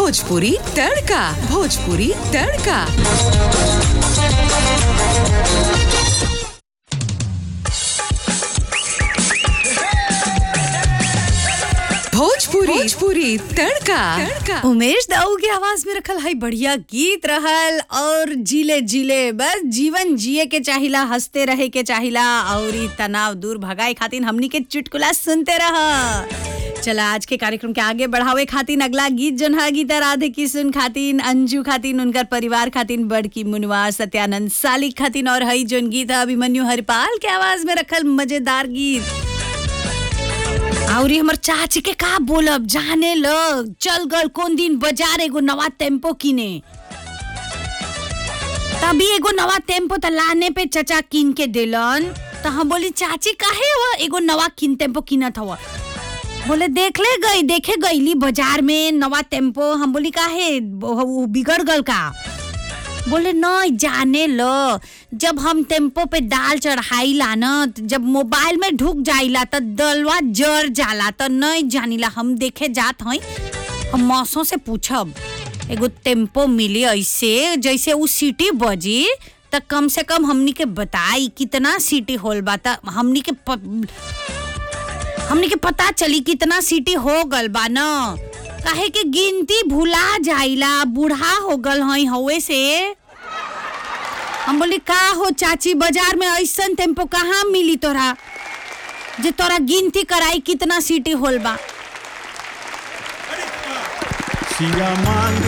भोजपुरी तड़का भोजपुरी तड़का भोजपुरी भोजपुरी तड़का तड़का उमेश दाऊ के आवाज में रखल है बढ़िया गीत रहल और जीले जीले बस जीवन जिए के चाहिला हंसते रहे के चाहिला और ई तनाव दूर भगाए खातिर हमनी के चुटकुला सुनते रह चला आज के कार्यक्रम के आगे बढ़ावे खातिर अगला गीत जन है गीता राधे किशुन खातिन अंजू खातिन उनकर परिवार खातिन बड़की मुनवा सत्यानंद सालिक खातिन और हई जोन गीत है अभिमन्यु हरिपाल के आवाज में रखल मजेदार गीत और हमर चाची के का बोलब जाने ल चल गल कौन दिन बाजार एगो नवा टेम्पो किने तभी एगो नवा टेम्पो त लाने पे चचा किन के देलन त हम बोली चाची काहे हो एगो नवा किन टेम्पो किनत हव बोले देख ले गई देखे गईली बाजार में नवा टेम्पो हम बोली काहे वो- वो बिगड़ गल का बोले नहीं जाने लो जब हम टेम्पो पे दाल चढ़ाईला न त जब मोबाइल में ढुक जाइला त दलवा जर जाला त नहीं जानिला हम देखे जात हई हम मौसों से पूछब एगो टेम्पो मिली ऐसे जैसे उ सीटी बजी त कम से कम हमनी के बताई कितना सीटी होल बा त हमनी के प... हमनी के पता चली कितना सीटी हो गल बा न काहे के गिनती भुला जाइला बूढ़ा हो गल हई हवे से हम बोली का हो चाची बाजार में ऐसन टेम्पो कहाँ मिली तोरा जे तोरा गिनती कराई कितना सीटी होल बा सिया मांग